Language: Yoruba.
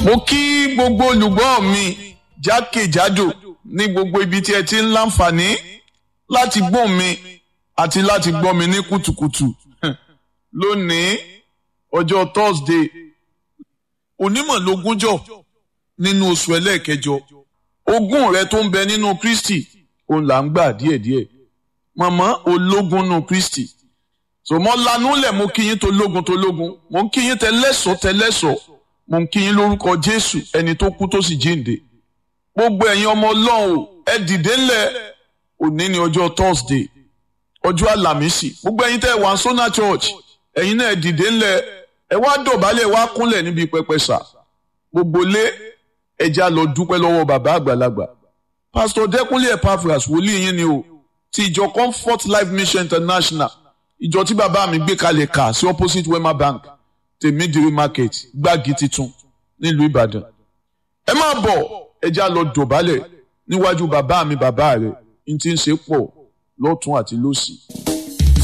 mo kí gbogbo olùgbọ́ mi jákèjádò ní gbogbo ibi tí ẹ ti ń láǹfààní láti gbọ́ mi àti láti gbọ́ mi ní kùtùkùtù lónìí ọjọ́ Thursday onímọ̀ lógúnjọ́ nínú oṣù ẹlẹ́ẹ̀kẹjọ ogún rẹ tó ń bẹ nínú Kristi òun là ń gbà díẹ̀díẹ̀ mọ̀mọ́ ológun nínú Kristi so mo lanú lẹ̀ mo kí yín tó lógun tó lógun mo ń kí yín tẹlẹ́sọ̀ tẹlẹ́sọ̀ mo ń kí yín lórúkọ Jésù ẹni tó kú tó sì jíǹde gbogbo ẹ̀yin ọmọ Ọlọ́run ẹ dìde ńlẹ̀ òní ni ọjọ́ Thursday ọjọ́ àlàmísì gbogbo ẹ̀yin tẹ́ wà Sona Church ẹ̀yin náà ẹ dìde ńlẹ̀ ẹ wá dọ̀bálẹ̀ wá kúnlẹ̀ níbi pẹpẹ sà gbogbo lé ẹja lọ dúpẹ́ lọ́wọ́ bàbá àgbàlagbà Pastor Dẹ́kunlé Epaphras wòlíì yín ni o ti ìjọ Comfort Life Mission International ìjọ tí bàbá mi gbé kalẹ̀ kà sí opposite Wema Bank tèmídìrí market gbági titun nílùú Ìbàdàn ẹ máa bọ̀ ẹja lọ dọ̀bálẹ̀ níwájú bàbá mi bàbá rẹ̀ n ti ń ṣe pọ̀ lọ́tún àti lósì.